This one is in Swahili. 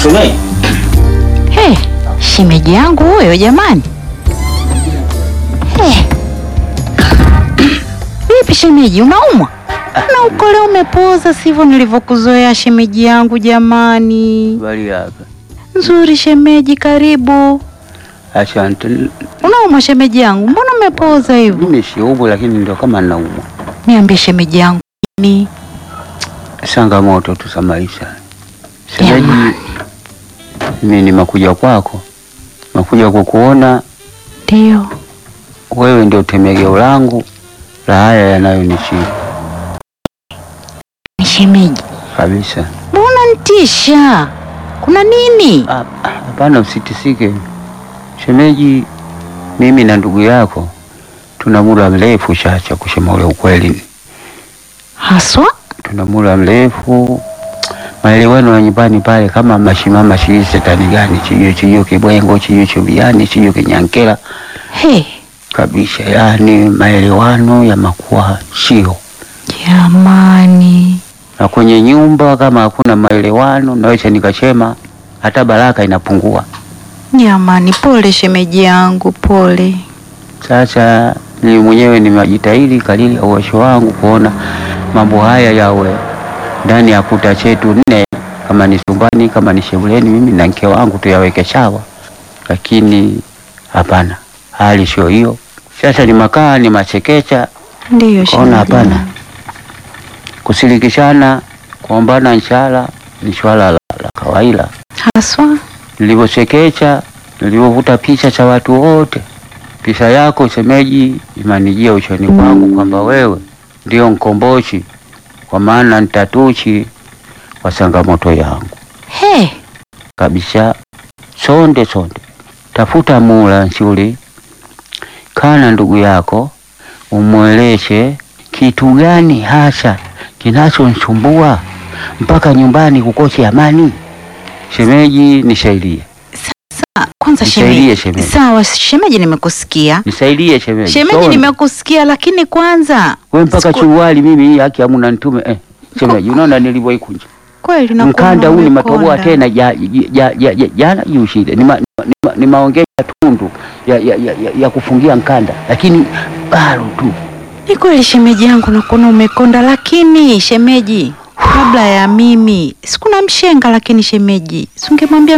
Shemeji. Hey, shemeji yangu huyo jamani. Hey. Vipi shemeji, unaumwa? Na uko leo umepoza sivyo nilivyokuzoea shemeji yangu jamani. Habari hapa. Nzuri shemeji, karibu. Asante. Unaumwa shemeji yangu? Mbona umepoza hivyo? Mimi siumwi lakini ndio kama naumwa. Niambie shemeji yangu ni Changamoto tu za maisha. Shemeji, mimi nimekuja kwako. Nimekuja kukuona ndio. wewe ndio tegemeo langu la haya yanayonishika Ni shemeji. kabisa. Mbona nitisha? Kuna nini? Ah, ah, Hapana, usitisike shemeji. Mimi na ndugu yako tuna muda mrefu Chacha, kusema ule ukweli, Haswa? tuna muda mrefu maelewano ya nyumbani pale, kama mashimama sijui setani gani chiyo chiyo kibwengo chiyo chubiani chiyo kinyankela Hey, kabisa, yani maelewano yamakuwa sio jamani. na kwenye nyumba kama hakuna maelewano, naweza nikasema hata baraka inapungua. Jamani, pole shemeji yangu, pole. Sasa ni mwenyewe nimejitahidi kadiri ya uwezo wangu kuona mambo haya yawe ndani ya kuta chetu nne, kama ni chumbani, kama ni sebuleni, mimi na mke wangu tuyaweke sawa, lakini hapana, hali sio hiyo. Sasa ni makaa ni machekecha, Ndiyo shemeji. kaona hapana, yangu. kusilikishana, kuombana nshala ni swala la, la kawaida. Haswa? Nilivyochekecha, nilivyovuta picha cha watu wote, picha yako shemeji imanijia uchoni kwangu kwamba wewe ndio mkombozi, kwa maana nitatuchi wa changamoto yangu He, kabisa. Sonde sonde, tafuta mula nzuri, kana ndugu yako umweleshe kitu gani hasa kinachonsumbua mpaka nyumbani kukosi amani. Shemeji, nisaidie, sa, kwanza Nisaidie, shemeji. shemeji. Sawa, shemeji nimekusikia. nisaidie shemeji. Shemeji Sonde. nimekusikia lakini kwanza We mpaka siku- chuwali mimi hii haki hamuna nitume eh. Shemeji, unaona nilivyoikunja kweli nakuona mkanda huu ni matoboa umekonda. tena ja- ja- ja- ja- jana juu shida ni, ma, ni, ma, ni maongezi ya tundu ya, ya, ya, ya, ya kufungia mkanda, lakini bado tu Ni kweli shemeji yangu nakuona umekonda, lakini shemeji, kabla ya mimi sikuna mshenga, lakini shemeji, singemwambia